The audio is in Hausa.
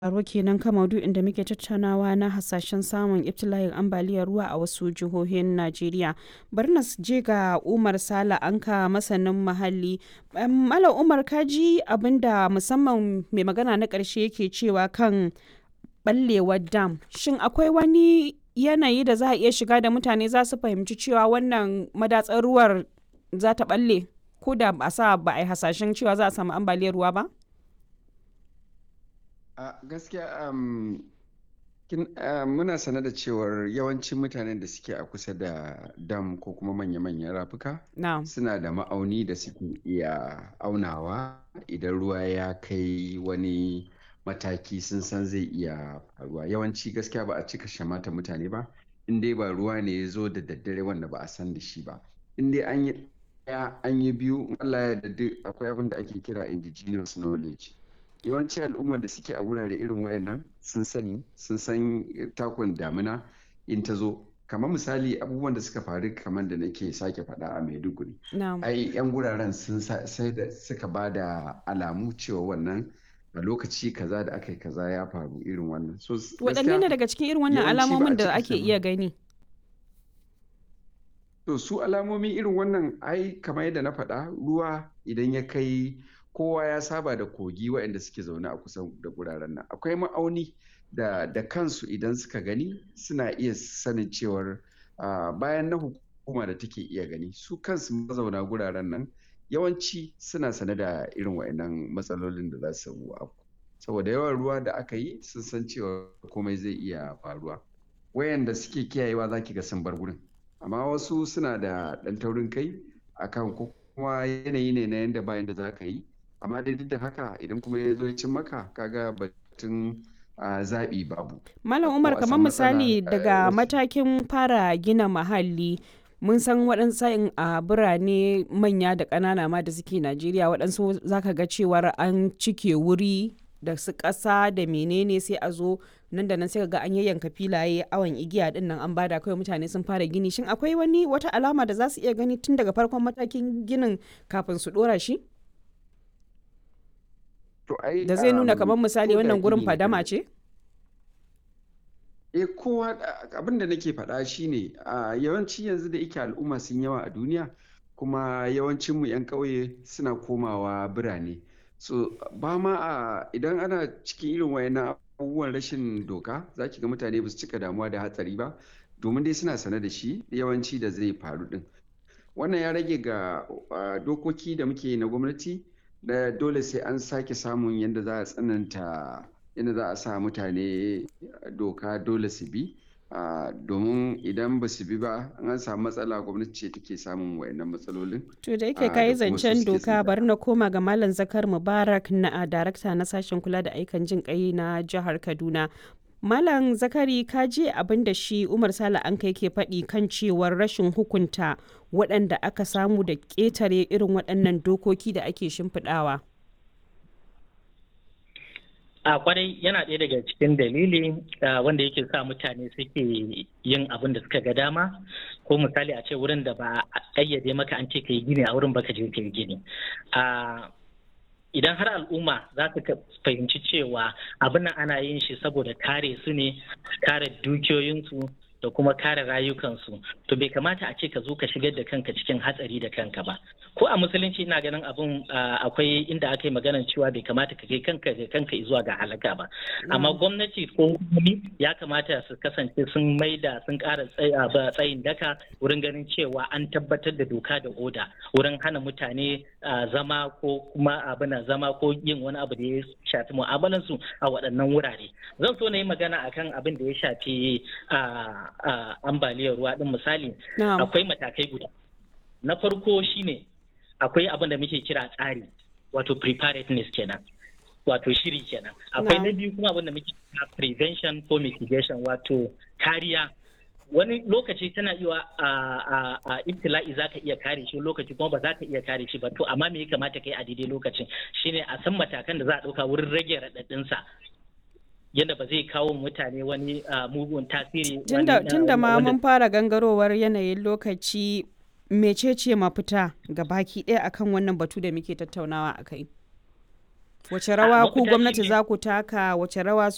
Aro kenan kan maudu'in da muke tattaunawa na hasashen samun ibtila'in ambaliyar ruwa a wasu jihohin Najeriya. Bari na je ga Umar Sala Anka masanin muhalli. Malam Umar ka ji abin da musamman mai magana na ƙarshe yake cewa kan ɓallewar dam. Shin akwai wani yanayi da za a iya shiga da mutane za su fahimci cewa wannan madatsar ruwar za ta ɓalle? Ko da ba a sa ba a yi hasashen cewa za a samu ambaliyar ruwa ba? a gaskiya um, kin, uh, muna sane da cewar yawancin mutanen da suke a kusa da dam ko kuma manya-manyan rafuka No. suna da ma'auni da suke iya aunawa idan ruwa ya kai wani mataki sun san zai iya faruwa yawanci gaskiya ba a cika shamata mutane ba in dai ba ruwa ne ya zo da daddare wanda ba a san da shi ba in dai an yi ɗaya an yi biyu Allah ya yarda akwai abin da ake kira indigenous knowledge yawanci al'ummar da suke a wurare irin wayannan sun sani sun san takun damina in ta zo kamar misali abubuwan da suka faru kamar da nake sake faɗa a maiduguri No. ai yan guraren sun sai da suka ba da alamu cewa wannan a lokaci kaza da aka yi kaza ya faru irin wannan so Waɗanne ne daga cikin irin wannan yawanci ba a alamomin da cika ake sani. iya gani? To su alamomi irin wannan ai kamar yadda na faɗa ruwa idan ya kai kowa ya saba da kogi waɗanda suke zaune a kusa da guraren nan akwai ma'auni da da kansu idan suka gani suna iya sanin cewar ah, bayan na hukuma da take iya gani su kansu mazauna guraren nan yawanci suna sane da irin waɗannan matsalolin da za su afku saboda yawan ruwa da aka yi sun san cewa komai zai iya faruwa wayanda suke kiyayewa za ki ga sun bar gurin amma wasu suna da ɗan taurin kai akan ko kuma yanayi ne na yanda bayan da za ka yi amma dai duk da haka idan kuma ya zo ya cin maka kaga batun ah, zaɓi babu Malam ko Umar a kamar san matsala misali eh, daga wasu matakin fara gina mahalli mun san waɗansu sa'in a birane manya da ƙanana ma da suke Najeriya waɗansu zaka ga cewar an cike wuri da su ƙasa da menene sai a zo nan da nan sai ka ga an yayyanka filaye awon igiya din nan an bada kawai mutane sun fara gini shin akwai wani wata alama da za su iya gani tun daga farkon matakin ginin kafin su ɗora shi to ai da zai nuna um, kamar misali ko da wannan gurin gini fadama irin ce? eh kowa abin da nake faɗa shine a yawanci yanzu da yake al'umma sun yawa a duniya kuma yawancin mu 'yan ƙauye suna komawa birane so ba ma a idan ana cikin irin wayannan abubuwan rashin doka za ki ga mutane ba su cika damuwa da hatsari ba domin dai suna sane da shi yawanci da zai faru din wannan ya rage ga uh, dokoki da muke na gwamnati da dole sai an sake samun yadda za a tsananta yadda za a sa mutane doka dole su bi uh, domin idan ba su bi ba an samu matsala gwamnati ce take samun wayannan matsalolin To da yake uh, kayi da kuma su zancen suke doka sun bari na koma ga Malam Zakar Mubarak na a darakta na sashen kula da aikan jin kai na jihar Kaduna. Malam Zakari ka je abin da shi Umar Sale an kai ke faɗi kan cewar rashin hukunta waɗanda aka samu da ƙetare irin waɗannan dokoki da ake shimfiɗawa. a kwarai yana ɗaya daga cikin dalili ah, wanda yake sa mutane suke yin abin da suka ga dama ko misali a ce wurin da ba a ƙayyade maka an ce ka yi gini a wurin baka je ka yi gini Ah, idan har al'umma za su ka- fahimci cewa abin nan ana yin shi saboda kare su ne kare dukiyoyinsu da kuma kare rayukansu to bai kamata a ce ka zo ka shigar da kanka cikin hatsari da kanka ba ko a musulunci ina ganin abin ah, akwai inda aka yi maganar cewa bai kamata ka kai kanka da kanka zuwa ga halaka ba amma gwamnati ko hukumomi ya kamata su kasance sun maida sun ƙara tsay- ah, ba- tsayin daka wurin ganin cewa an tabbatar da doka da oda wurin hana mutane ah, zama ko kuma abin zama ko yin wani abu da ya shafi mu'amalansu a waɗannan wurare zan so na yi magana akan abin da ya shafi ah, ah, ambaliyar ruwa din misali Na'am. akwai matakai guda na farko shine akwai abin da muke kira tsari wato preparedness kenan wato shiri kenan akwai Na'am. na biyu kuma abin da muke kira prevention ko mitigation wato kariya wani lokaci tana iya a a a ibtila'i zaka iya kare shi lokaci kuma ba za ka iya kare shi ba to amma me ya kamata kai a daidai lokacin shine a san matakan da za a ɗauka wurin rage raɗaɗin sa yadda ba zai kawo mutane wani ah, mugun tasiri Tunda wani, ah, tunda ma wanda mun fara gangarowar yanayin lokaci mecece mafita ga baki ɗaya akan wannan batu da muke tattaunawa a kai? Wace rawa ku mafita gwamnati shine- za ku taka wace rawa